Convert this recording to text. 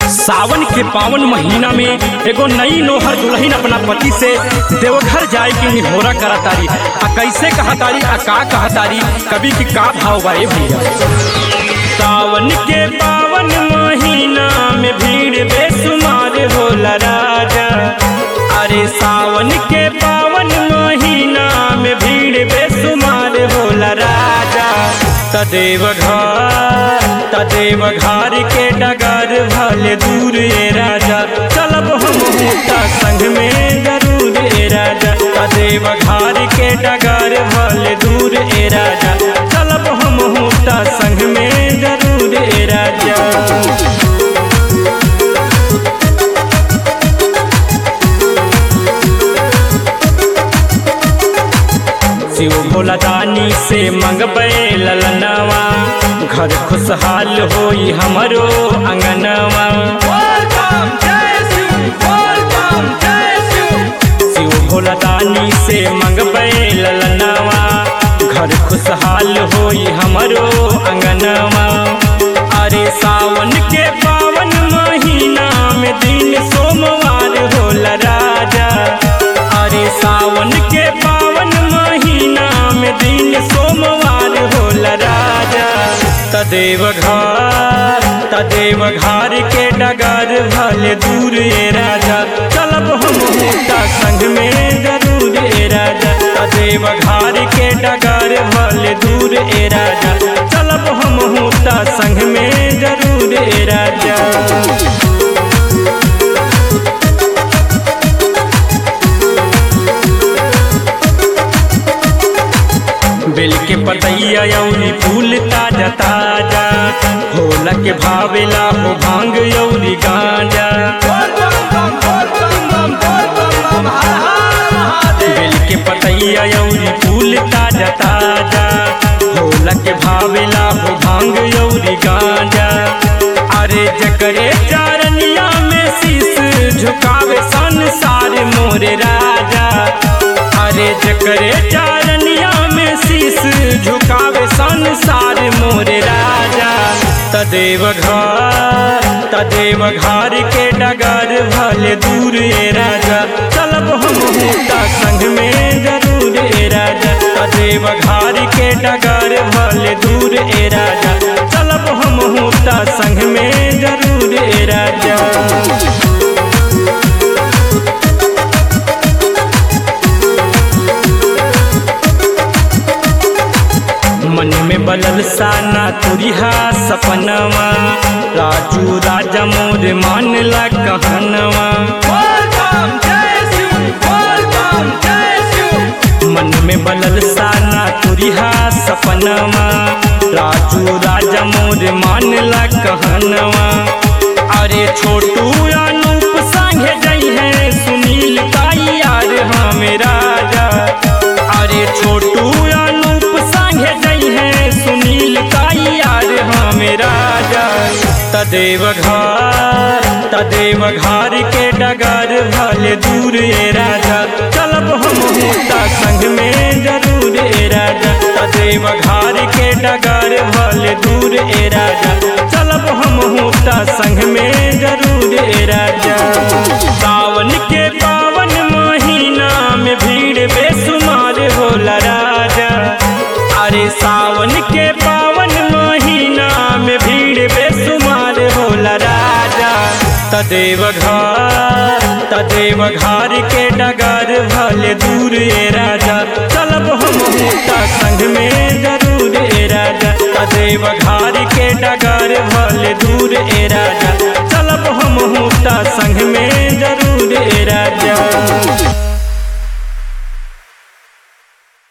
सावन के पावन महीना में एगो नई नोहर दुल्हन अपना पति से देवघर जाए के निहोरा करा तारी आ कैसे कहा तारी आ का कहा तारी कभी की का भाव बाए भैया सावन के पावन महीना में भीड़ बेसुमार होला राजा अरे सावन के पावन महीना में भीड़ बेसुमार होला राजा तदेव घर तदेव घर के डगर भले दूर ए राजा चलब हम हुता संग में जरूर ए राजा तदेव घर के डगर भले दूर ए राजा चलब हम हुता संग में जरूर ए राजा शिव भोला दानी से मंगबे ललनवा घर खुशहाल होई हमरो अंगनवा शिव भोला दानी से मंगबे ललनवा घर खुशहाल होई हमरो अंगनवा अरे सावन के पावन महीना में दिन सोमवार होला राजा अरे सावन के पावन महीना में दिन सोमवार होला राजा तदेव घर तदेव घर के डगर भले दूर ए राजा चलब हम हुता संग में जरूर ए राजा तदेव घर के डगर भले दूर ए राजा चलब हम हुता संग में जरूर ए राजा बेल के पतैया यौरी फूल ताजा ताजा होला के भावेला हो भांग यौरी गांजा बेल के पतैया यौरी फूल ताजा ताजा होला के भावेला हो भांग यौरी गांजा अरे जकरे चारनिया में शीस झुकावे संसार मोरे राजा अरे जकरे चारनिया में शीस झुकावे संसार मोरे राजा तदेव घर तदेव घर के डगर भले दूर ए राजा चलब हम हुता संग में जरूर ए राजा तदेव घर के डगर भले दूर ए राजा चलब हम हुता संग में जरूर ए राजा मन में बलल साना तुरिहा सपनवा राजू राजा मोर मान ला कहनवा मन में बलल साना तुरिहा सपनवा राजू राजा मोर मान ला कहनवा अरे छोटू अनूप संगे जई है सुनील ताई यार हमें राजा अरे छोटू अनूप संगे जई है सुनील ताई यार हमें राजा तदेव घर तदेव घर के डगर भले दूर ए राजा चलब हम हुता संग में जरूर ए राजा तदेव घर के डगर भले दूर ए राजा चलब हम हुता संग में जरूर ए राजा सावन के पावन महीना में भीड़ बेसुमार होला राजा अरे सावन के पावन महीना में भीड़ बेसुमार होला राजा तदेव घर तदेव घर के डगर भले दूर ए राजा चलब हम हुता संग में जरूर ए राजा तदेव घर के डगर भले दूर ए राजा चलब हम हुता संग में